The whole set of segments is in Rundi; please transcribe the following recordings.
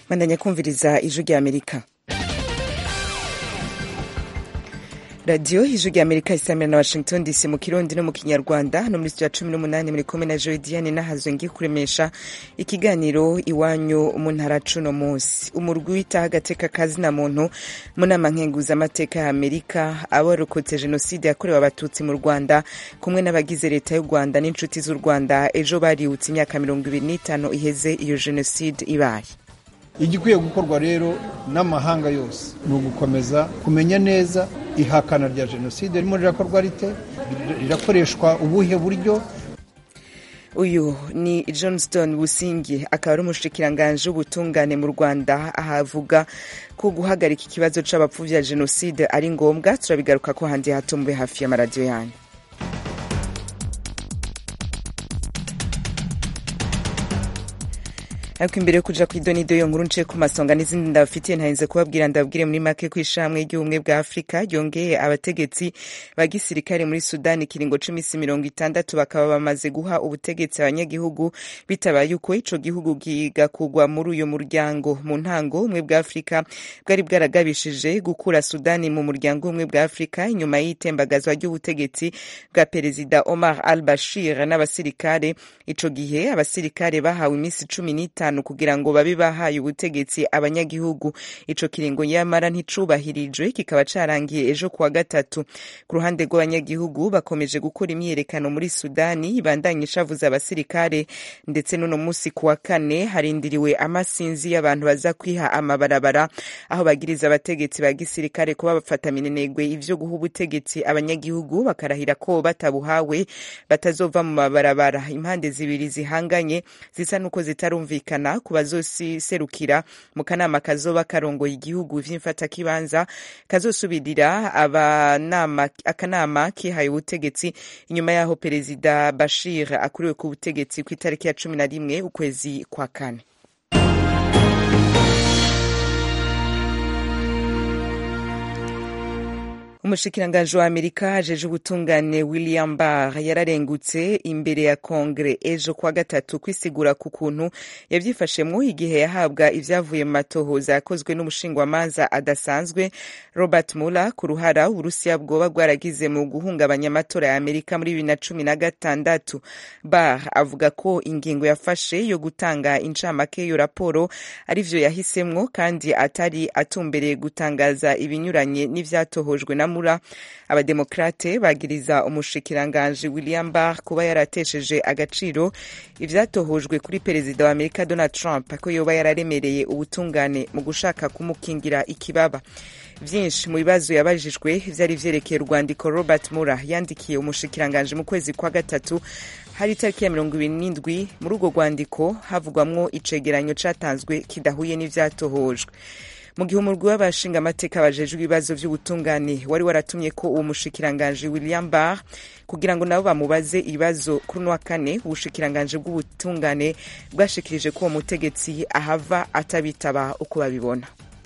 bandanya kumviriza ijwi rya amerika radiyo ijwi rya amerika isamira na washington dc mu kirundi no mu kinyarwanda no muri studio ya cumi n'umunani muri kumwe na joy diane nahazwe ngiye kuremesha ikiganiro iwanyu mu ntara cuno munsi umurwi witaho agateka kazina muntu mu nama nkenguzamateka ya amerika abarokotse jenoside yakorewe abatutsi mu rwanda kumwe n'abagize leta y'u rwanda n'inshuti z'u rwanda ejo bariwutse imyaka mirongo ibiri n'itanu iheze iyo jenoside ibaye igikwiye gukorwa rero n'amahanga yose ni ugukomeza kumenya neza ihakana rya jenoside ririmo rirakorwa rite rirakoreshwa ubuhe buryo uyu ni johnston busingi akaba ari umushikiranganji w'ubutungane mu rwanda ahavuga ko guhagarika ikibazo c'abapfu vya jenoside ari ngombwa turabigaruka ko handi hato mube hafi y'amaradiyo yanyu ariko imbere yo kuja kw'idonido yo nkuru nce ku masonga n'izindi ndabafitiye ntarinze kubabwira ndababwire muri make ko ishamwe ry'ubumwe bwa afurika ryongeye abategetsi ba gisirikare muri sudani ikiringo c'imisi mirongo itandatu bakaba bamaze guha ubutegetsi abanyagihugu bitabaye uko ico gihugu kigakugwa muri uyo muryango mu ntango ubumwe bwa afurika bwari bwaragabishije gukura sudani mu muryango w'ubumwe bwa afurika inyuma y'itembagazwa ry'ubutegetsi bwa perezida omar al bashir n'abasirikare ico gihe abasirikare bahawe imisi cumi n'itanu kugira ngo babe bahaye ubutegetsi abanyagihugu ico kiringo nyamara nticubahirijwe kikaba carangiye ejo kuwa gatatu ku ruhande rw'abanyagihugu bakomeje gukora imyiyerekano muri sudani ibandanye ishavuza abasirikare ndetse n'uno musi kuwa kane harindiriwe amasinzi y'abantu baza kwiha amabarabara aho bagiriza abategetsi ba gisirikare kuba bafata minenegwe ivyo guha ubutegetsi abanyagihugu bakarahira ko batabuhawe batazova mu mabarabara impande zibiri zihanganye zisa n'uko zitarumvikana ku bazoserukira mu kanama kazoba karongoye igihugu vy'imfatakibanza kazosubirira akanama kihaye ubutegetsi inyuma y'aho perezida bashir akuriwe ku butegetsi ku itariki ya cumi na rimwe ukwezi kwa kane umushikiranganji wa amerika ajeje ubutungane william barr yararengutse imbere ya kongere ejo kwa gatatu kwisigura ku kuntu yavyifashemwo igihe yahabwa ivyavuye mu matohoza yakozwe n'umushingwamanza adasanzwe robert muller ku ruhara uburusiya bwoba bwaragize mu guhungabanya amatora ya amerika muri bibiri na cumi na gatandatu barr avuga ko ingingo yafashe yo gutanga incamake yo raporo arivyo yahisemwo kandi atari atumbereye gutangaza ibinyuranye n'ivyatohojwe na mura abademokrate bagiriza umushikiranganji william barr kuba yaratesheje agaciro ivyatohojwe kuri perezida wa amerika donald trump ko yoba yararemereye ubutungane mu gushaka kumukingira ikibaba vyinshi mu bibazo yabajijwe vyari vyerekeye urwandiko robert mura yandikiye umushikiranganji mu kwezi kwa gatatu hari itariki ya mirongo ibiri n'indwi muri urwo rwandiko havugwamwo icegeranyo catanzwe kidahuye n'ivyatohojwe mu gihe umurwi w'abashinga amateka bajejwe ibibazo vy'ubutungane wari waratumye ko uwo mushikiranganji william barr kugira ngo nabo bamubaze ibibazo kuri uno wa kane ubushikiranganji bw'ubutungane bwashikirije ko uwo mutegetsi ahava atabitaba uko babibona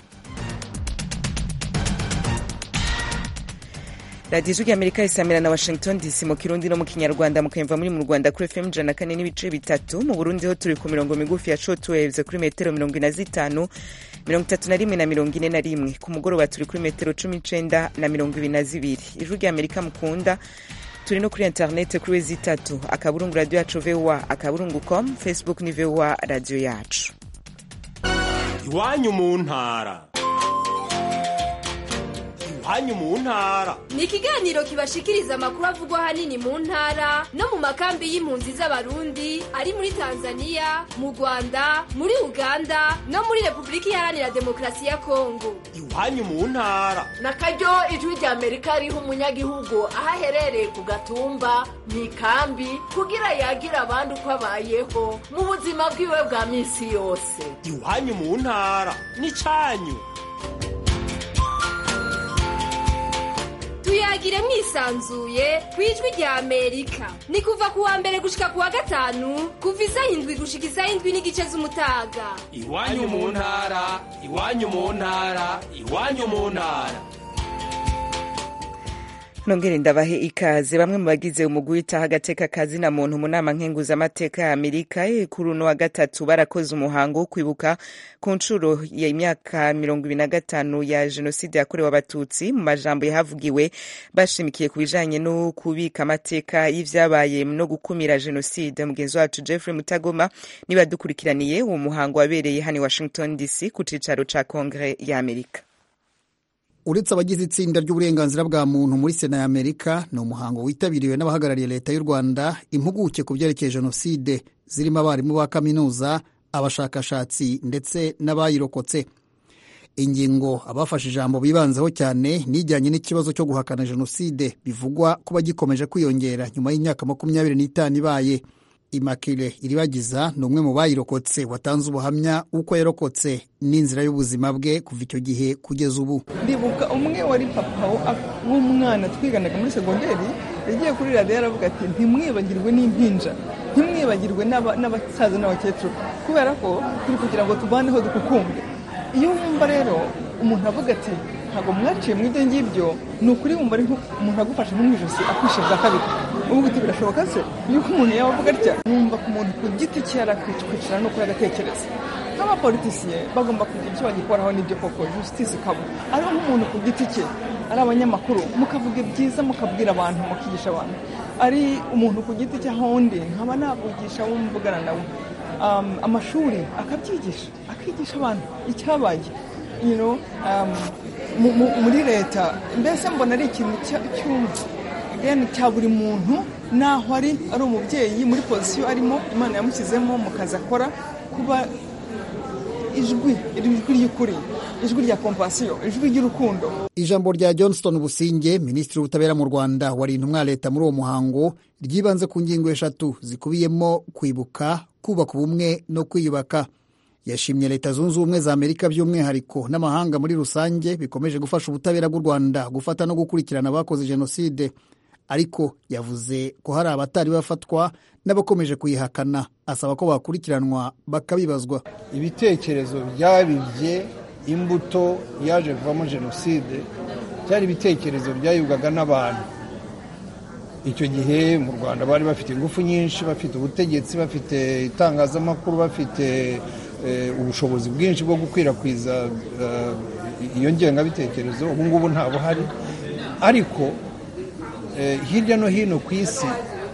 radiyo ijwi ry'amerika isamira na washington dc mu kirundi no mu kinyarwanda mukayumva muri mu rwanda kuri fm ijana na kane n'ibice bitatu mu burundi ho turi ku mirongo migufi ya shortwaves kuri metero mirongo ine na zitanu mirongo itatu na rimwe na mirongo ine na rimwe ku mugoroba turi kuri metero cumi n'icenda na mirongo ibiri na zibiri ijwi ry'amerika mukunda turi no kuri interinete kuri wezi itatu akaburungu radiyo yacu voa akaburungu com facebook ni voa radiyo yacu iwanyu mu ntara iwanyu mu ntara ni ikiganiro kibashikiriza amakuru avugwa ahanini mu ntara no mu makambi y'impunzi z'abarundi ari muri tanzania mu rwanda muri uganda no muri repubulika iharanira demokarasi ya kongo iwanyu mu ntara na karyo ijwi rya amerika riha umunyagihugu aho aherereye ku gatumba mu ikambi kugira yagire abandi uko abayeho mu buzima bwiwe bwa minsi yose iwanyu mu ntara ni canyu tuyagire mwisanzuye ku ijwi rya amerika ni kuva ku wa mbere gushika ku wa gatanu kuva isaha indwi gushika isaha indwi n'igice z'umutaga iwanyu mu ntara iwanyu mu ntara iwanyu mu ntara nongere ndabahe ikaze bamwe mu bagize umugwi witaho agateka kazina muntu mu nama nkenguzamateka ya amerika kuri uno wa gatatu barakoze umuhango wo kwibuka ku nshuro y'imyaka mirongo ibiri na gatanu ya jenoside yakorewe abatutsi mu majambo yahavugiwe bashimikiye ku bijanye no kubika amateka y'ivyabaye no gukumira jenoside mugenzi wacu jeffrey mutagoma niba dukurikiraniye uwo muhango wabereye hano i washington dc ku cicaro ca kongere ya amerika uretse abagize itsinda ry'uburenganzira bwa muntu muri sena ya amerika ni umuhango witabiriwe n'abahagarariye leta y'u rwanda impuguke ku byerekeye jenoside zirimo abarimu ba kaminuza abashakashatsi ndetse n'abayirokotse ingingo abafashe ijambo bibanzeho cyane nijyanye n'ikibazo cyo guhakana jenoside bivugwa kuba gikomeje kwiyongera nyuma y'imyaka makumyabiri n'itanu ibaye imakire iribagiza ni umwe mu bayirokotse watanze ubuhamya uko yarokotse n'inzira y'ubuzima bwe kuva icyo gihe kugeza ubu ndibuka umwe wari papa w'umwana twiganaga muri segonderi yagiye kuri radiyo aravuga ati ntimwibagirwe n'impinja ntimwibagirwe n'abasaza n'abakecuru kubera ko turi kugira ngo tuvaneho dukukumbe iyo wumva rero umuntu avuga ati ntabwo mwaciye mu ibyo ngibyo ni ukuri wumva ari umuntu agufashe nko mu ijosi akwishe bwa kabiri ubu uti birashoboka se yuko umuntu yaba avuga atya numva ku muntu ku giti cye yarakwicara no agatekereza nk'abapolitisiye bagomba kugira icyo bagikoraho n'ibyo koko justice ikaba ariho nk'umuntu ku giti cye ari abanyamakuru mukavuga byiza mukabwira abantu mukigisha abantu ari umuntu ku giti cye aho undi nkaba navugisha wo mvugana nawe amashuri akabyigisha akigisha abantu icyabaye muri leta mbese mbona ari ikintu cya buri muntu naho ari ari umubyeyi muri pozisiyo arimo imana yamushyizemo mu kazi akora kuba ijwi ijwi ry'ukuri ijwi rya kompasiyo ijwi ry'urukundo ijambo rya johnston businge minisitiri w'ubutabera mu rwanda warinda umwa leta muri uwo muhango ryibanze ku ngingo eshatu zikubiyemo kwibuka kubaka ubumwe no kwiyubaka yashimye leta zunze ubumwe za amerika by'umwihariko n'amahanga muri rusange bikomeje gufasha ubutabera bw'u rwanda gufata no gukurikirana abakoze jenoside ariko yavuze ko hari abatari bafatwa n'abakomeje kuyihakana asaba ko bakurikiranwa bakabibazwa ibitekerezo byabibye imbuto yaje kuvamo jenoside byari ibitekerezo byayibwaga n'abantu icyo gihe mu rwanda bari bafite ingufu nyinshi bafite ubutegetsi bafite itangazamakuru bafite ubushobozi bwinshi bwo gukwirakwiza iyo ngengabitekerezo ubu ngubu nta buhari ariko hirya no hino ku isi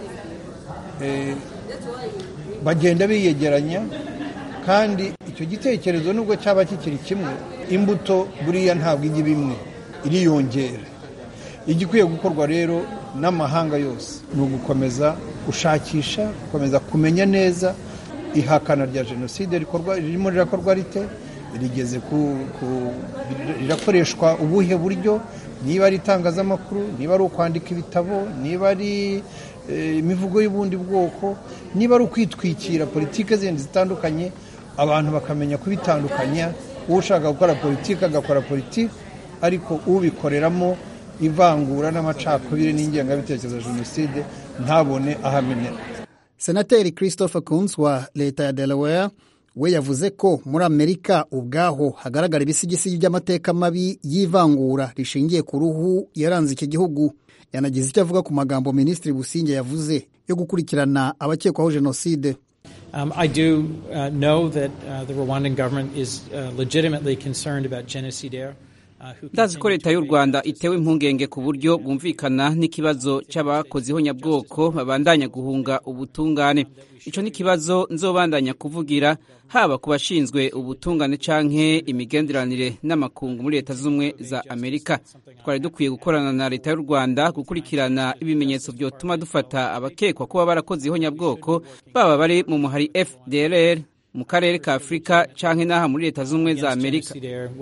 bagenda biyegeranya kandi icyo gitekerezo nubwo cyaba kikiri kimwe imbuto buriya ntabwo ijya imwe iriyongera igikwiye gukorwa rero n'amahanga yose ni ugukomeza gushakisha gukomeza kumenya neza ihakana rya jenoside ririmo rirakorwa rite rigeze ku rirakoreshwa ubuhe buryo niba ari itangazamakuru niba ari ukwandika ibitabo niba ari imivugo y'ubundi bwoko niba ari ukwitwikira politiki zindi zitandukanye abantu bakamenya kubitandukanya ushaka gukora politiki agakora politiki ariko ubikoreramo ivangura n'amacakubiri n'ingengabitekerezo ya jenoside ntabone ahamenera senateri christopher Coons wa leta ya delaware we yavuze ko muri amerika ubwaho hagaragara ibisigisigi by'amateka mabi y'ivangura rishingiye ku ruhu yaranze iki gihugu yanagize icyo avuga ku magambo minisitiri businge yavuze yo gukurikirana abakekwaho jenoside Um, I do uh, know that uh, the Rwandan government is uh, legitimately concerned about genocidaire. ndazi ko leta y'u rwanda itewe impungenge ku buryo bwumvikana n'ikibazo cy'abakozi nyabwoko babandanya guhunga ubutungane icyo ni ikibazo nzobandanya kuvugira haba ku bashinzwe ubutungane canke imigenderanire n'amakungu muri leta z'ubumwe za amerika twari dukwiye gukorana na leta y'u rwanda gukurikirana ibimenyetso byotuma dufata abakekwa kuba barakoze ihonyabwoko baba bari mu muhari fdrr mu karere ka afurika canke n'aha muri leta z'ubumwe za amerika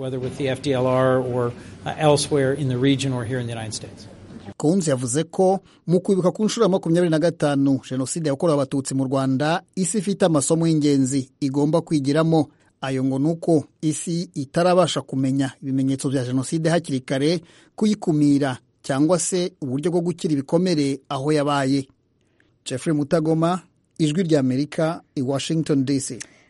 kunzi yavuze ko mu kwibuka ku nshuro ya makumyabiri na gatanu jenoside yakorewe abatutsi mu rwanda isi ifite amasomo y'ingenzi igomba kwigiramo ayo ngo ni uko isi itarabasha kumenya ibimenyetso bya jenoside hakiri kare kuyikumira cyangwa se uburyo bwo gukira ibikomere aho yabaye jeffrey mutagoma ijwi ry'amerika i washington dc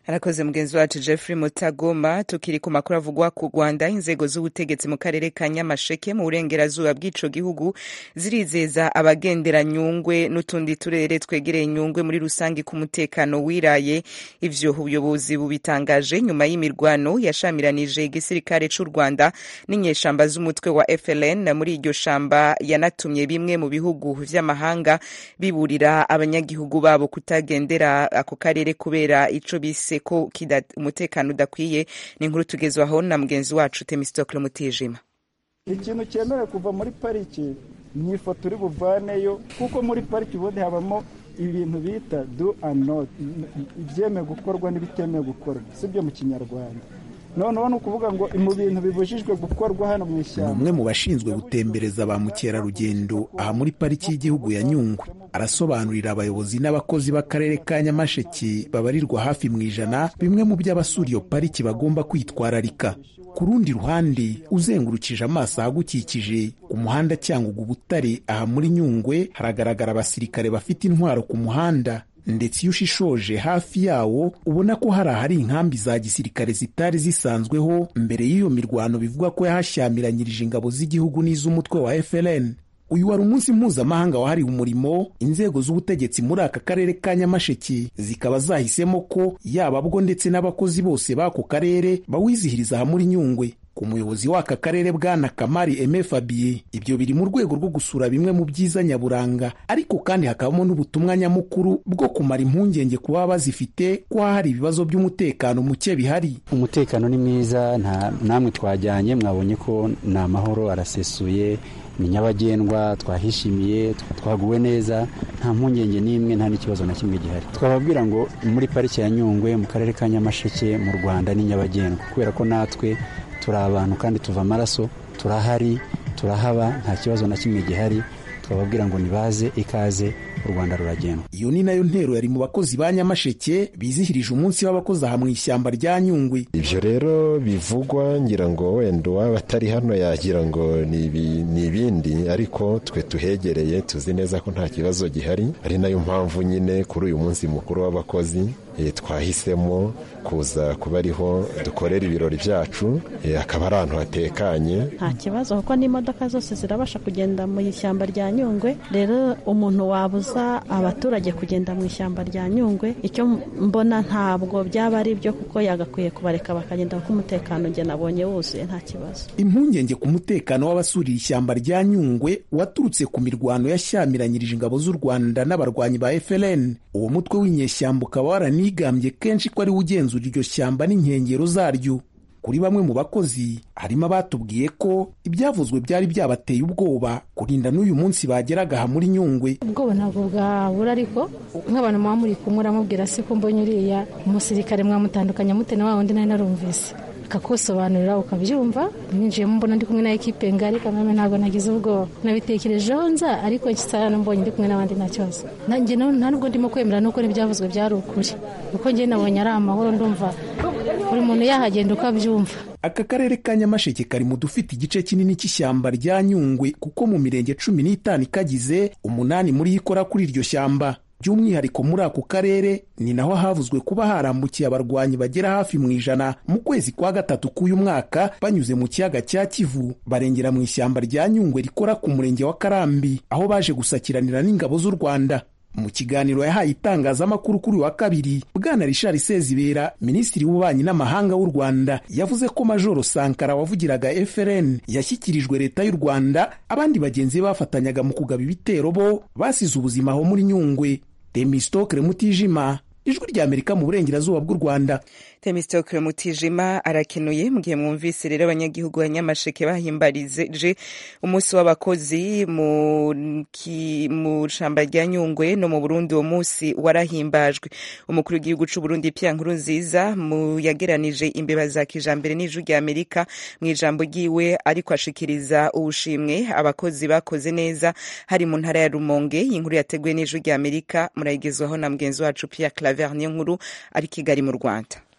arakoze mugenzi wacu jeffrey mutagoma tukiri ku makuru avugwa ku rwanda inzego z'ubutegetsi mu karere ka nyamasheke mu burengerazuba bw'ico gihugu zirizeza abagendera nyungwe n'utundi turere twegereye nyungwe muri rusange ku mutekano wiraye ivyo ubuyobozi bubitangaje nyuma y'imirwano yashamiranije igisirikare c'u rwanda n'inyeshamba z'umutwe wa fln muri iryo shamba yanatumye bimwe mu bihugu vy'amahanga biburira abanyagihugu babo kutagendera ako karere kubera ico bise ko umutekano udakwiye ni inkuru tugezwaho na mugenzi wacu temistokle mutijima ikintu cyemewe kuva muri pariki ni ifoto uri buvaneyo kuko muri pariki ubundi habamo ibintu bita do and not ibyemewe gukorwa n'ibitemewe gukorwa si byo mu kinyarwanda noneho ni ukuvuga ngo mu bintu bibujijwe gukorwa hano mu ni ishyamba umwe mu bashinzwe gutembereza ba mukerarugendo aha muri pariki y'igihugu ya nyungwe arasobanurira abayobozi n'abakozi b'akarere ka nyamasheke babarirwa hafi mu ijana bimwe mu byo abasura iyo pariki bagomba kwitwararika ku rundi ruhande uzengurukije amaso ahagukikije ku muhanda cyangwa ubutare aha muri nyungwe haragaragara abasirikare bafite intwaro ku muhanda ndetse iyo ushishoje hafi yawo ubona ko hari ahari inkambi za gisirikare zitari zisanzweho mbere y'iyo mirwano bivugwa ko yahashyamiranyirije ingabo z'igihugu n'iz'umutwe wa FLN uyu wari umunsi mpuzamahanga wahariwe umurimo inzego z'ubutegetsi muri aka karere ka nyamasheke zikaba zahisemo ko yaba bwo ndetse n'abakozi bose b'ako karere bawizihiriza aha muri nyungwe ku muyobozi w'aka karere bwana kamari eme fabie ibyo biri mu rwego rwo gusura bimwe mu byiza nyaburanga ariko kandi hakabamo n'ubutumwa nyamukuru bwo kumara impungenge ku baba bazifite ko hari ibibazo by'umutekano muke bihari umutekano ni mwiza nta namwe twajyanye mwabonye ko ni amahoro arasesuye ni nyabagendwa twahishimiye twaguwe neza nta mpungenge n'imwe nta n'ikibazo na kimwe gihari twababwira ngo muri pariki ya nyungwe mu karere ka nyamasheke mu rwanda ni nyabagendwa kubera ko natwe turi abantu kandi tuva amaraso turahari turahaba nta kibazo na kimwe gihari twababwira ngo nibaze ikaze u rwanda ruragendwa iyo ni nayo ntero yari mu bakozi ba nyamasheke bizihirije umunsi w'abakozi aha mu ishyamba rya nyungwe ibyo rero bivugwa ngira ngo wenda uwaba atari hano yagira ngo ni ibi- ni ibindi ariko twe tuhegereye tuzi neza ko nta kibazo gihari ari nayo mpamvu nyine kuri uyu munsi mukuru w'abakozi eh, twahisemo kuza kuba ariho dukorera ibirori byacu eh, akaba ari ahantu hatekanye nta kibazo kuko n'imodoka zose zirabasha kugenda mu ishyamba rya nyungwe rero umuntu wabuza abaturage kugenda mu ishyamba rya nyungwe icyo mbona ntabwo byaba ari byo kuko yagakwiye kubareka bakagenda kuko umutekano njye nabonye wuzuye nta kibazo impungenge ku mutekano w'abasuriye ishyamba rya nyungwe waturutse ku mirwano yashyamiranyirije ingabo z'u rwanda n'abarwanyi ba FLN uwo mutwe w'inyeshyamba ukaba waranigambye kenshi ko ari we ugenzura iryo shyamba n'inkengero zaryo kuri bamwe mu bakozi harimo abatubwiye ko ibyavuzwe byari byabateye ubwoba kurinda n'uyu munsi bageraga aha muri nyungwe ubwoba ntabwo bwabura ariko nk'abantu muba muri kumwe uramubwira se ko mbonye uriya umusirikare mwamutandukanya mute na wa wundi nari narumvise akakusobanurira ukabyumva ninjiyemo mbona ndi kumwe na ekipe ngari kameme ntabwo nagize ubwoba nabitekerejeho nza ariko nsana mbonye ndi kumwe n'abandi nta kibazo nanjye no- nta nubwo ndimo kwemera nuko n'ibyavuzwe byari ukuri kuko njye nabonye ari amahoro ndumva buri muntu yahagenda uko abyumva aka karere ka nyamasheke kari mu dufite igice kinini cy'ishyamba rya nyungwe kuko mu mirenge cumi n'itanu ikagize umunani muri yo ikora kuri iryo shyamba by'umwihariko muri ako karere ni naho havuzwe kuba harambukiye abarwanyi bagera hafi mu ijana mu kwezi kwa gatatu k'uyu mwaka banyuze mu kiyaga cya kivu barengera mu ishyamba rya nyungwe rikora ku murenge wa karambi aho baje gusakiranira n'ingabo z'u rwanda mu kiganiro yahaye itangazamakuru kuri uyu wa kabiri bwana richard sezibera minisitiri w'ububanyi n'amahanga w'u rwanda yavuze ko majoro sankara wavugiraga frn yashyikirijwe leta y'u rwanda abandi bagenzi be bafatanyaga mu kugaba ibitero bo basize ubuzima aho muri nyungwe temistokre mutijima ijwi ry'amerika mu burengerazuba bw'u rwanda temistokle mutijima arakenuye mu gihe mwumvise rero abanyagihugu ba nyamasheke bahimbarije umunsi w'abakozi mu ki- mu shamba rya nyungwe no mu burundi uwo munsi warahimbajwe umukuru w'igihugu c'u burundi pia nkuru nziza mu yageranije imbeba za kijambere n'ijwi rya amerika mu ijambo ryiwe ariko ashikiriza ubushimwe abakozi bakoze neza hari mu ntara ya rumonge iyi nkuru yateguwe n'ijwi rya amerika murayigezwaho na mugenzi wacu pia claver niyo nkuru ari kigali mu rwanda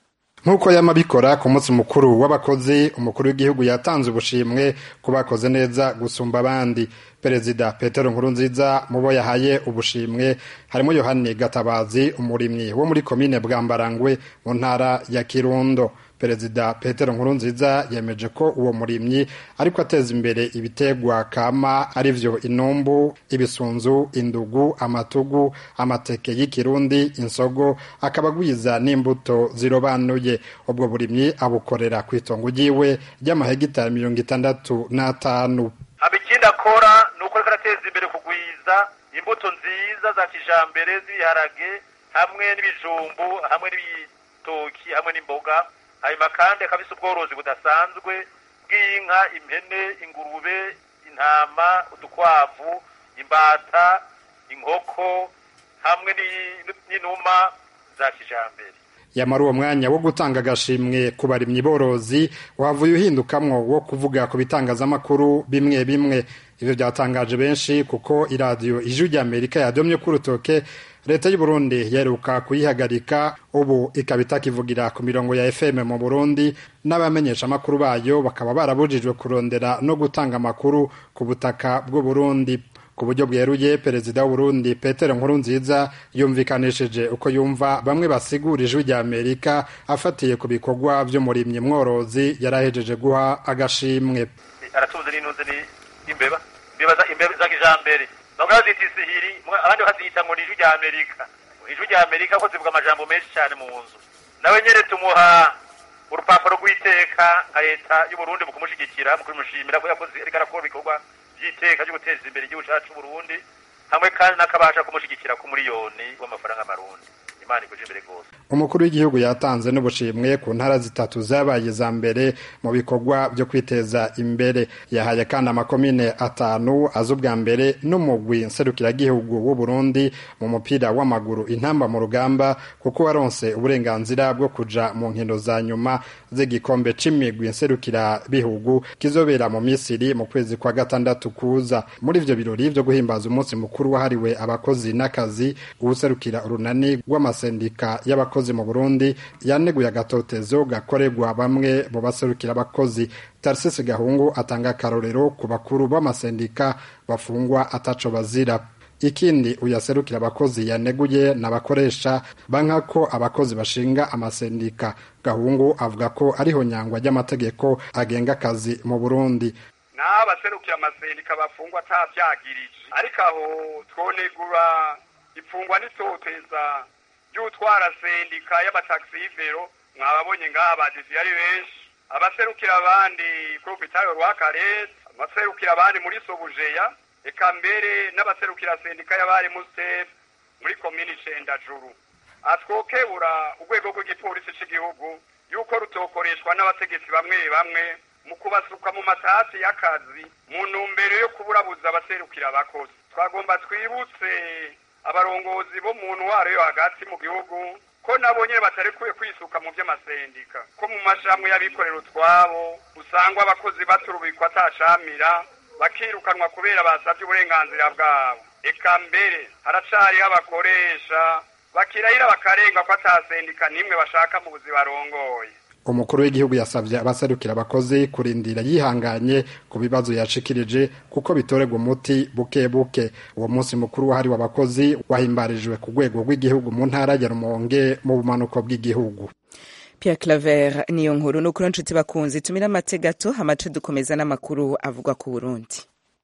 nk'uko yamabikora ku munsi mukuru w'abakozi umukuru w'igihugu yatanze ubushimwe ku bakoze neza gusumba abandi perezida petero nkurunziza mu bo yahaye ubushimwe harimo yohani gatabazi umurimyi wo muri komine bwambarangwe mu ntara ya kirundo perezida petero nkurunziza yemeje ko uwo murimyi ariko ateza imbere ibitegwa kama arivyo inumbu ibisunzu indugu amatugu amateke y'ikirundi insogo akaba agwiza n'imbuto zirobanuye ubwo burimyi abukorera ku itongo ryiwe ry'amahegitari mirongo itandatu n'atanu ikindi akora ni uko ariko arateza imbere kugwiza imbuto nziza za kijambere z'ibiharage hamwe n'ibijumbu hamwe n'ibitoki hamwe n'imboga hanyuma kandi akabisa ubworozi budasanzwe bw'inka impene ingurube intama udukwavu imbata inkoko hamwe n'inuma za kijambere yamara uwo mwanya wo gutanga agashimwe ku barimyi borozi wavuye uhindukamwo wo kuvuga ku bitangazamakuru bimwe bimwe ivyo byatangaje benshi kuko iradiyo ijwi rya amerika yadomye ku rutoke leta y'u burundi yaheruka kuyihagarika ubu ikaba itakivugira ku mirongo ya fm mu burundi n'abamenyesha amakuru bayo bakaba barabujijwe kurondera no gutanga amakuru ku butaka bw'u burundi ku buryo bweruye perezida w'uburundi petero nkurunziza yumvikanishije uko yumva bamwe basigura ijwi rya amerika afatiye ku bikorwa vy'umurimyi mworozi yarahejeje guha agashimwe aratunze n'intuze imbeba imbeba imbeba za kijambere bamwe bazita isihiri abandi bakazita ngo ni ijwi rya amerika ijwi rya amerika ko zivuga amajambo menshi cyane mu nzu nawe nyene tumuha urupapuro rw'iteka nka leta y'uburundi mu kumushigikira mu kumushimira ko yakoze ariko arakora ibikorwa by'iteka ryo guteza imbere igihugu cyacu Burundi hamwe kandi n'akabasha kumushigikira ku miliyoni w'amafaranga marundi imana ikuje imbere rwose umukuru w'igihugu yatanze n'ubushimwe ku ntara zitatu zabaye za mbere mu bikorwa byo kwiteza imbere yahaye kandi amakomine atanu aza ubwa mbere n'umugwi nserukiragihugu w'u Burundi mu mupira w'amaguru intamba mu rugamba kuko waronse uburenganzira bwo kuja mu nkino za nyuma z'igikombe c'imigwi nserukirabihugu kizobera mu misiri mu kwezi kwa gatandatu kuza muri ivyo birori vyo guhimbaza umunsi mukuru wahariwe abakozi n'akazi uwuserukira urunani rw'amasendika y'abakozi mu Burundi yaneguye agatotezo gakorerwa bamwe mu baserukira abakozi Tarsisi Gahungu atanga akarorero ku bakuru b'amasendika bafungwa ataco bazira ikindi uyaserukira abakozi yaneguye n'abakoresha banka ko abakozi bashinga amasendika Gahungu avuga ko ariho nyangwa ry'amategeko agenga akazi mu Burundi naho abaserukira amasendika bafungwa atavyagirije ariko aho twonegura ifungwa n'itoteza ry'utwara sendika y'amataxivero mwababonye ngaha badisi ari benshi abaserukira abandi kuri hopitali rwakarete abaserukira abandi muri sobujeya eka mbere n'abaserukira sendika y'abari musiteri muri komini cendajuru atwokebura urwego rw'igipolisi cy'igihugu yuko rutokoreshwa n'abategetsi bamwe bamwe mu kubasuka mu matasi y'akazi mu ntumbero yo kuburabuza abaserukira abakozi twagomba twibutse abarongozi bo mu ntwaro yo hagati mu gihugu ko nabo nyine batarekuye kwisuka mu by'amasendika ko mu mashami y'abikorera utwabo usanga abakozi baturubikwa atacamira bakirukanwa kubera basabye uburenganzira bwabo eka mbere haracariho abakoresha bakirahira bakarenga ko atasendika n'imwe bashaka mu buzi barongoye umukuru w'igihugu yasabye abaserukira abakozi kurindira yihanganye ku bibazo yashikirije kuko bitorerwa umuti buke buke uwo munsi mukuru wahariwe abakozi wahimbarijwe ku rwego rw'igihugu mu ntara ya rumonge mu bumanuko bw'igihugu Pierre Claver niyo nkuru nukuri nshuti bakunzi tumira amate gato amace dukomeza n'amakuru avugwa ku Burundi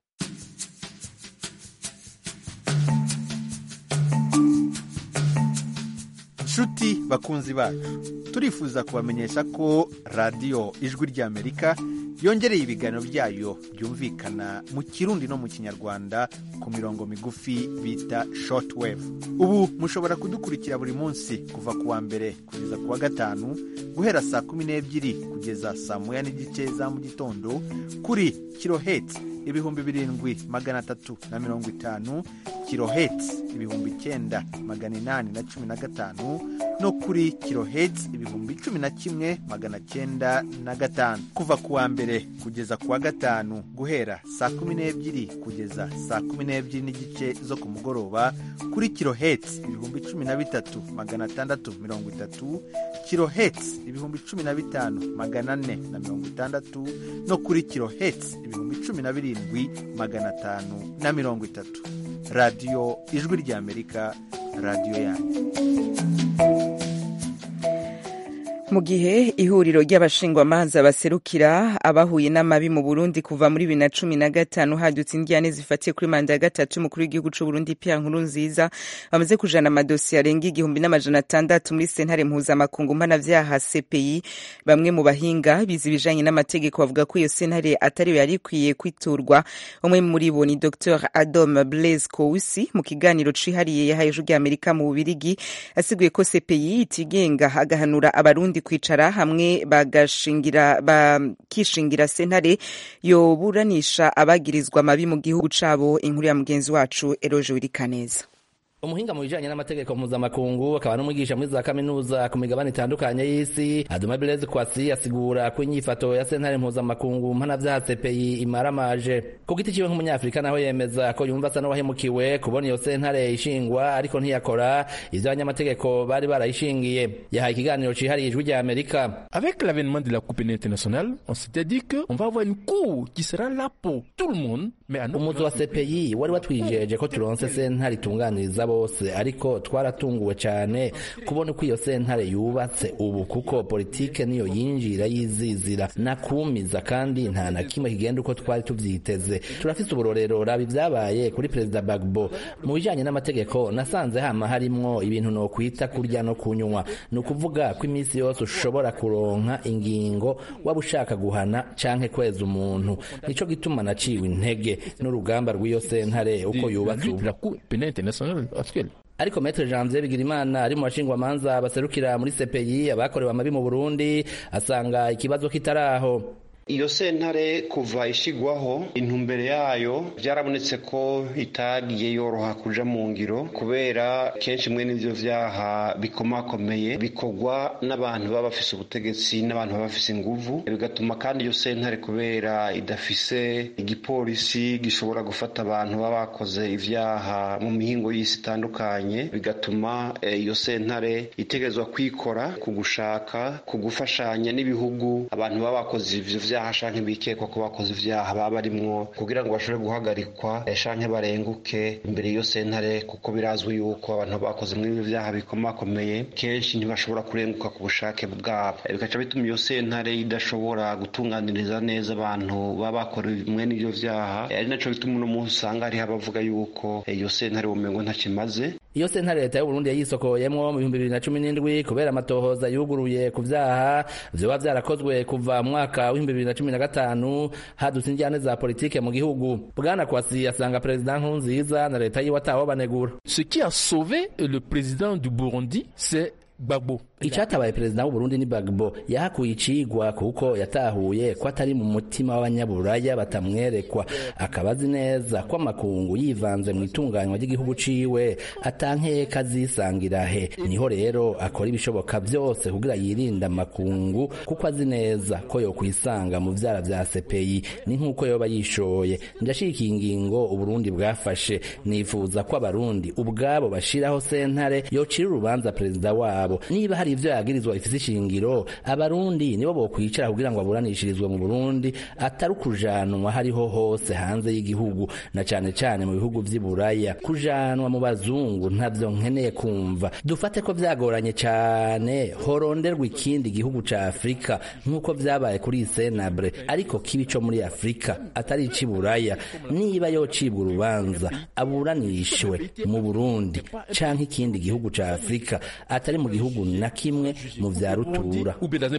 nshuti bakunzi bacu turifuza kubamenyesha ko radiyo ijwi ry'amerika yongereye ibiganiro byayo byumvikana mu kirundi no mu kinyarwanda ku mirongo migufi bita shortwave ubu mushobora kudukurikira buri munsi kuva ku wa mbere kugeza ku wa gatanu guhera saa kumi n'ebyiri kugeza saa moya n'igice za mu gitondo kuri kiloheti ibihumbi birindwi magana atatu na mirongo itanu kiloheti ibihumbi icyenda magana inani na cumi na gatanu no kuri kiloheti ibihumbi cumi na kimwe magana cyenda na gatanu kuva ku wa mbere mbere kugeza ku wa gatanu guhera saa kumi n'ebyiri kugeza saa kumi n'ebyiri n'igice zo ku mugoroba kuri kiloheti ibihumbi cumi na bitatu magana atandatu mirongo itatu kiloheti ibihumbi cumi na bitanu magana ane na mirongo itandatu no kuri kiloheti ibihumbi cumi na birindwi magana atanu na mirongo itatu radiyo ijwi ry'amerika radiyo yanyu mu gihe ihuriro ry'abashingwamanza baserukira abahuye n'amabi mu burundi kuva muri bibiri na cumi na gatanu hadutse indiyane zifatiye kuri manda ya gatatu umukuru w'igihugu c'u burundi pia nkuru nziza bamaze kujana amadosiye arenga igihumbi n'amajana atandatu muri sentare mpuzamakungu mpanavyaha cpi bamwe mu bahinga bize ibijanye n'amategeko bavuga ko iyo sentare atariyo yari ikwiye kwiturwa umwe muri bo ni dr adom blaise kousi mu kiganiro cihariye yahaye ijwi ry'amerika mu bubirigi asiguye ko cpi itigenga agahanura abarundi kwicara hamwe bagashingira bakishingira sentare yoburanisha abagirizwa amabi mu gihugu cabo inkuru ya mugenzi wacu Eroje Wirikaneza umuhinga mu bijanye n'amategeko mpuzamakungu akaba n'umwigisha muri za kaminuza ku migabane itandukanye y'isi aduma blaise kwasi asigura ko inyifato ya sentare mpuzamakungu mpanavyaha cpi imaramaje ku giti ciwe nk'umunyafurika naho yemeza ko yumva asa n'uwahemukiwe kubona iyo sentare ishingwa ariko ntiyakora ivyo abanyamategeko bari barayishingiye yahaye ikiganiro cihariye ijwi rya amerika avec l'avènement de la coupe internationale on s'était dit que on va avoir une cour qui sera là pour tout le monde mais umuzi wa cpi wari watwijeje ko turonse sentare itunganiriza bose ariko twaratunguwe cyane kubona uko iyo sentare yubatse ubu kuko politike niyo yinjira yizizira nakumiza kandi nta na kimwe kigenda uko twari tuvyiteze turafise uburorero raba ivyabaye kuri perezida bagbo mu bijanye n'amategeko nasanze hama harimwo ibintu nokwita kurya no kunywa ni ukuvuga ko iminsi yose ushobora kuronka ingingo waba ushaka guhana canke kweza umuntu nico gituma naciwe intege n'urugamba rw'iyo sentare uko yubatse ubu ariko Maître Janvier Bigirimana ari mu bashingwamanza baserukira muri CPI abakorewe amabi mu Burundi asanga ikibazo kitaraho iyo sentare kuva ishigwaho intumbere yayo byarabonetse ko itagiye yoroha kuja mu ngiro kubera kenshi mwe n'ivyo vyaha bikomakomeye bikorwa n'abantu baba bafise ubutegetsi n'abantu baba bafise inguvu bigatuma kandi iyo sentare kubera idafise igipolisi gishobora gufata abantu baba bakoze ivyaha mu mihingo y'isi itandukanye bigatuma iyo sentare itegerezwa kwikora ku gushaka ku gufashanya n'ibihugu abantu baba bakoze ivyo vyaha ibyaha shanke bikekwa ko bakoze ivyaha baba barimwo kugira ngo bashobore guhagarikwa shanke barenguke imbere y'iyo sentare kuko birazwi yuko abantu bakoze muri ibyo vyaha bikomakomeye kenshi ntibashobora kurenguka ku bushake bwabo bikaca bituma iyo sentare idashobora gutunganiriza neza abantu baba bakora mwene ivyo vyaha ari naco bituma uno munsi usanga hariho abavuga yuko iyo sentare bumengo ntakimaze iyo sentare leta y'uburundi yayisokoyemwo mu bihumbi bibiri na cumi n'indwi kubera amatohoza yuguruye ku vyaha vyoba vyarakozwe kuva mu mwaka w'ibihumbi bibiri na cumi na gatanu hadutse injyane za politike mu gihugu bwana kwasi asanga perezida nkurunziza na leta yiwe ataho banegura ce qui a sauvé le président du burundi c'est Gbagbo. icatabaye perezida w'uburundi ni bagbo yahakuye icigwa kuko yatahuye ko atari mu mutima w'abanyaburaya batamwerekwa akaba azi neza ko amakungu yivanze mu itunganywa ry'igihugu ciwe atankeka azisangira he niho rero akora ibishoboka vyose kugira yirinde amakungu kuko azi neza ko yokwisanga mu vyara vya sepeyi ni nk'uko yoba yishoye ndashikiye ingingo uburundi bwafashe nifuza ko abarundi ubwabo bashiraho sentare yocira urubanza perezida wabo niba hari ivyo yagirizwa ifise ishingiro abarundi nibo bokwicara kugira ngo aburanishirizwe mu burundi atari ukujanwa hariho hose hanze y'igihugu na cane cane mu bihugu vy'i buraya kujanwa mu bazungu ntavyo nkeneye kumva dufate ko vyagoranye cane horonderwa ikindi gihugu ca afurika nk'uko vyabaye kuri senabre ariko kibi co muri afurika atari ic'i buraya niba yocibwa urubanza aburanishwe mu burundi canke ikindi gihugu ca afurika atari mu gihugu na kimwe mu vya rutura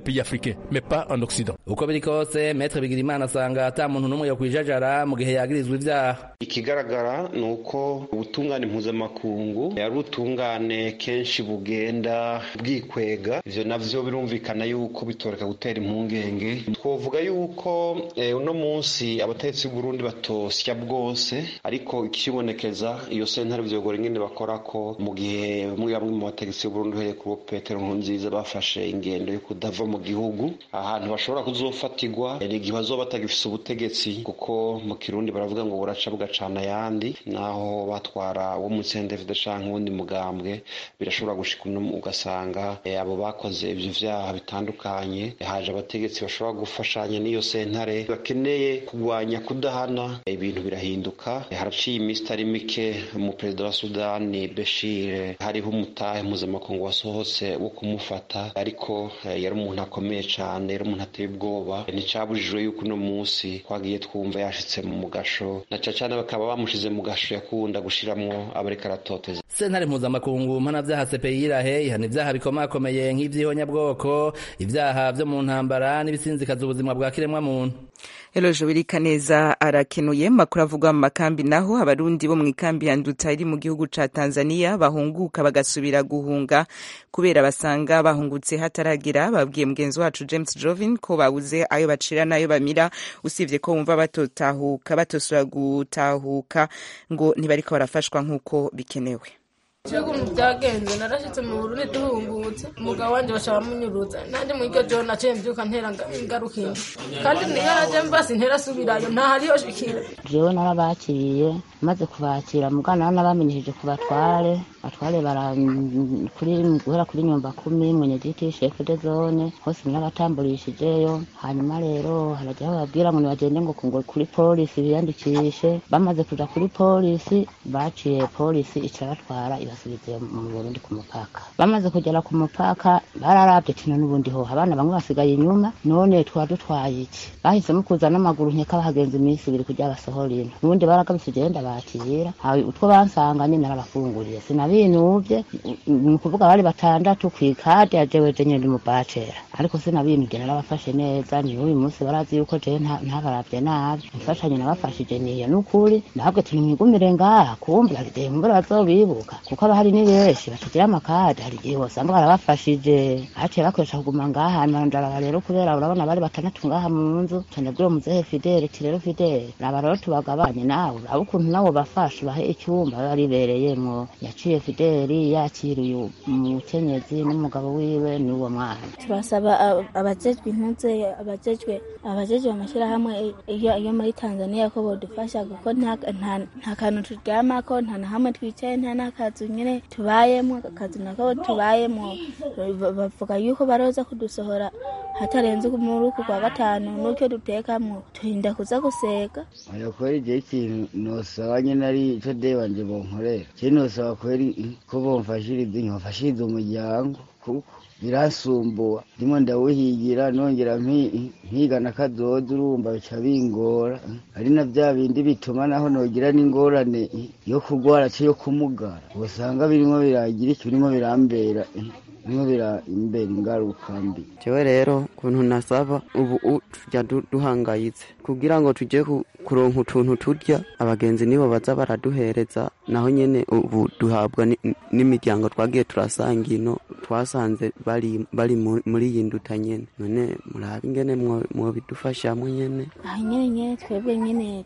uko biri kose metre bigirimana asanga ata muntu n'umwe yokwijajara mu gihe yagirizwa ivyaha ikigaragara ni uko ubutungane mpuzamakungu ari ubutungane kenshi bugenda bwikwega ivyo navyo birumvikana yuko bitoreka gutera impungenge twovuga yuko uno munsi abategetsi b'uburundi batosya bwose ariko ikibonekeza iyo sentare vyogora ingene bakora ko mu gihe bamwe bamwe mu bategetsi b'uburundi uhereye ku mukuru petero nkurunziza bafashe ingendo yo kudava mu gihugu ahantu bashobora kuzofatirwa ni igihe bazoba batagifise ubutegetsi kuko mu kirundi baravuga ngo buraca bugacana ayandi naho batwara wo mu sendefide canke uwundi mugambwe birashobora gushika uno ugasanga abo bakoze ivyo vyaha bitandukanye haje abategetsi bashobora gufashanya n'iyo sentare bakeneye kurwanya kudahana ibintu birahinduka haraciye iminsi itari mike umuperezida wa sudani beshir hariho umutahe mpuzamakungu wasohotse wo kumufata ariko yari umuntu akomeye cane yari umuntu ateye ubwoba nticabujijwe yuko uno munsi twagiye twumva yashitse mu mugasho na cane bakaba bamushize mu gasho yakunda gushiramwo abareka aratoteza sentare mpuzamakungu mpanavyaha CPI irahe ihana ivyaha bikomakomeye nk'ivy'ihonyabwoko ivyaha vyo mu ntambara n'ibisinzikaza ubuzima bwa kiremwa muntu Eloje Wirikaneza arakenuye makuru avugwa mu makambi naho abarundi bo mu ikambi ya Nduta iri mu gihugu ca Tanzania bahunguka bagasubira guhunga kubera basanga bahungutse hataragira babwiye mugenzi wacu James Jovin ko babuze ayo bacira nayo bamira usivye ko bumva batotahuka batosura gutahuka ngo ntibariko barafashwa nk'uko bikenewe ukuntu byagenze narashyitse mu burundi duhungutse umugabo wanjye bashaka munyuruza nanjye muri iryo joro naciye mbyuka ntera ingaruka indi kandi niyo najya mbasi ntera asubirayo ntahariyo shikira jewe narabakiriye maze kubakira mugana nabamenyesheje ku batware batware kuri guhera kuri nyumba kumi mwenyegiti shefu de zone hose narabatamburishijeyo hanyuma rero harajya bababwira ngo nibagende ngo ngo kuri polisi biyandikishe bamaze kuja kuri polisi baciye polisi icarabatwara ibasubize mu Burundi ku mupaka bamaze kugera ku mupaka bararavye kino n'ubundi ho abana bamwe basigaye inyuma none twa dutwaye iki bahisemo kuza n'amaguru nkeka bahagenza iminsi ibiri kugira basohora ino n'ubundi baragabise genda bakira utwo bansanganye narabafunguriye sinabinuvye ni ukuvuga bari batandatu kw'ikadi ya jewe je nyene umubacera ariko sinabinuvye narabafashe neza ni uyu munsi barazi yuko jewe ntabaravye nabi imfashanyo nabafashije niyo n'ukuri ndahabwe ati nimwigumire ngaha kumbe hari igihe mbura bazobibuka kuko aba hari ni benshi batagira amakadi hari igihe wasanga barabafashije baciye bakoresha kuguma ngaha ndaraba rero kubera urabona bari batandatu ngaha mu nzu cane bw'uwo muzehe fidele ti rero fidele raba rero tubagabanye nawe uraba ukuntu nawe bafashe ubahe icyumba biba ribereyemwo yaciye fideli yakiriye umukenyezi n'umugabo wiwe n'uwo mwana turasaba abajejwe intuze abajejwe abajejwe amashyirahamwe iyo muri tanzania ko bodufasha kuko nta kantu turyamako nta na hamwe twicaye nta n'akazu nyine tubayemo akazu nako tubayemo bavuga yuko baroza kudusohora hatarenze muri uku kwa gatanu n'utyo dutekamo turinda kuza guseka oya kweri igihe ikintu nosaba nyine ari ico de wanje bonkorera je nosaba kweri ko bomfashiriza nkabafashiriza umuryango kuko birasumbuwa ndimo ndawuhigira nongera mpiga na kazoza urumva bica bingora ari na bya bindi bituma naho nogira n'ingorane yo kugwara cyo yo kumugara usanga birimo biragira iki birimo birambera birimo birambera ingaruka mbi jewe rero ukuntu nasaba ubu tujya duhangayitse kugira ngo tujye kuronka utuntu turya abagenzi nibo baza baraduhereza naho nyene ubu duhabwa n'imiryango twagiye turasanga ino twasanze bari bari muri iyi nduta nyene none murabe ingene mwobidufashamo nyene aha nyene nyene twebwe nyene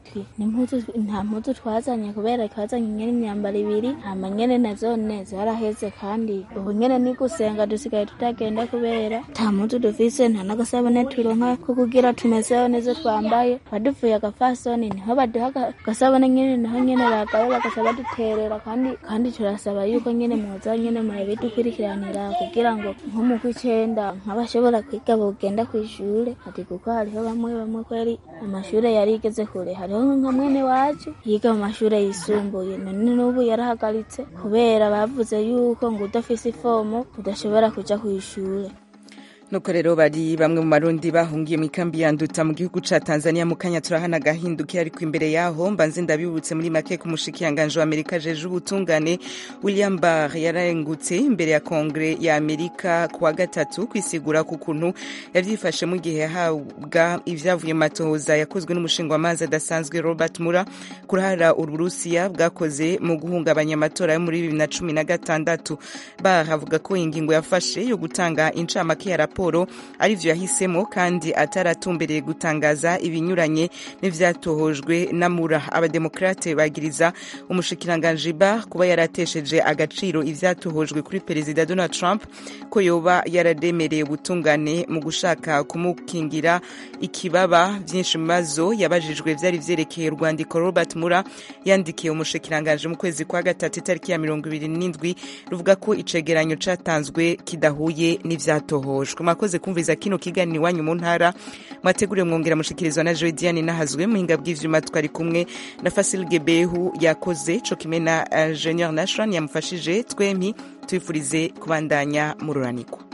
nta mpuzu twazanye kubera twazanye nyene imyambaro ibiri hama nyene nazone zaraheze kandi ubu nyene ni gusenga dusigaye tutagenda kubera nta mpuzu dufise nta n'agasabune turonka ko kugira tumezeho neza twambaye baduvuye agafasoni niho baduha agasabune nyene naho nyene bagabe bagaca baduterera kandi kandi turasaba yuko nyene mwoza nyene murabidukurikiranira kugira ngo nko mu kw'icenda nk'abashobora kwiga bogenda kw'ishure ati kuko hariho bamwe bamwe kweri amashure yari igeze kure hariho nka mwene wacu yiga mu mashure yisumbuye none n'ubu yarahagaritse kubera bavuze yuko ngo udafise ifomo udashobora kuja kw'ishure nuko rero bari bamwe mu marundi bahungiye mu ikambi ya nduta mu gihugu ca tanzania mu kanya turahana agahinduke ariko imbere yaho mbanze ndabibutse muri make ku mushikiranganje wa amerika jeje ubutungane william barr yarengutse imbere ya kongre ya amerika kuwa gatatu kwisigura ku kuntu yavyifashe mu gihe yahabwa ivyavuye mu matohoza yakozwe n'umushingwamanza adasanzwe robert mura kurahara uburusiya bwakoze mu guhungabanya amatora yo muri bibiri na cumi na gatandatu barr avuga ko ingingo yafashe yo gutanga incamake ya raporo raporo arivyo yahisemo kandi ataratumbereye gutangaza ibinyuranye n'ivyatohojwe na mura abademokrate bagiriza umushikiranganji ba kuba yaratesheje agaciro ivyatohojwe kuri perezida donald trump ko yoba yarademereye ubutungane mu gushaka kumukingira ikibaba vyinshi mu bibazo yabajijwe vyari vyerekeye urwandiko robert mura yandikiye umushikiranganji mu kwezi kwa gatatu itariki ya mirongo ibiri n'indwi ruvuga ko icegeranyo catanzwe kidahuye n'ivyatohojwe mwakoze kumviza kino kiganiro iwanyu mu ntara mwateguriwe mwongera mushikirizwa na joy diane nahazwe muhinga bw'ivyuma twari kumwe na fasil gebehu yakoze co kimwe na ingenieur nashran yamufashije twempi twifurize kubandanya mururanirwa